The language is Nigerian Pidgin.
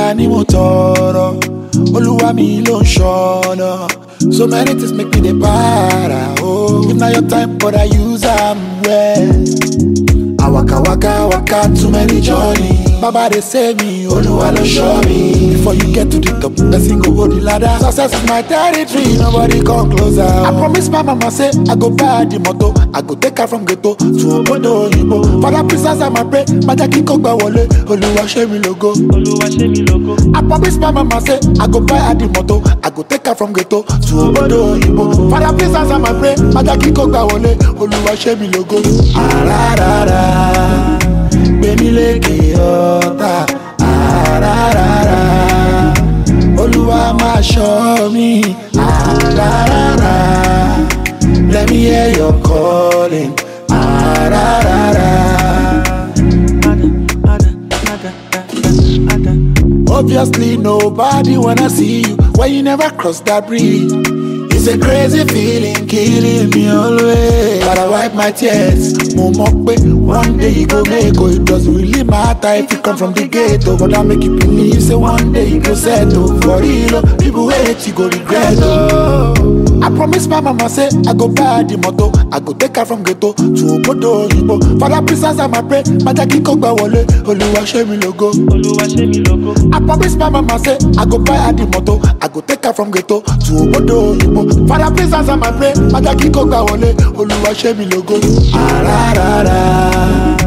ìgbéga ni mo tọrọ olúwa mi ló ń ṣọ̀nà so many things make me dey para o if na your time but i use am well. I waka waka waka too many journey. Baba dey save me, Oluwa ló show me. Before you get to the top, person go hold the ladder. Success is my territory, nobody come closer. I promise my mama say I go buy her the motor, I go take her from ghetto to obodo oyinbo. Father please answer my pray, maja kiko gba wọlé, Oluwa ṣe mi logo. Olúwa ṣe mí lógo. I promise my mama say I go buy her the motor, I go take her from ghetto to obodo oyinbo. Father please answer my pray, maja kiko gba wọlé, Oluwa ṣe mi logo. Ararara, gbẹ̀mí lékè ọ̀tá. Ararara, Olúwa máa ṣọ́ mi. Ararara, let me hear your calling. Ararara. Ada, ada, ada, ada, ada. Obviously, nobody wanna see you when you never cross that bridge. It's a crazy feeling, killing me always. But I wipe my tears. Mo mọ̀ pé one day you go make oh, it doesn't really matter if you come from the ghetto. But I make you believe, say one day you go settle. For real, oh, people hate you go regret. Oh. I promise my mama say I go buy her the motor, I go take her from ghetto to obodo oyinbo. Father please answer my pray, maja kiko gba wọlé, Olúwa ṣe mi logo. Olúwa ṣe mí lógo. I promise my mama say I go buy her the motor, I go take her from ghetto to obodo oyinbo. Father please answer my prayer, maja kiko gba wọlé, Olúwa ṣe mi logo. Ararara,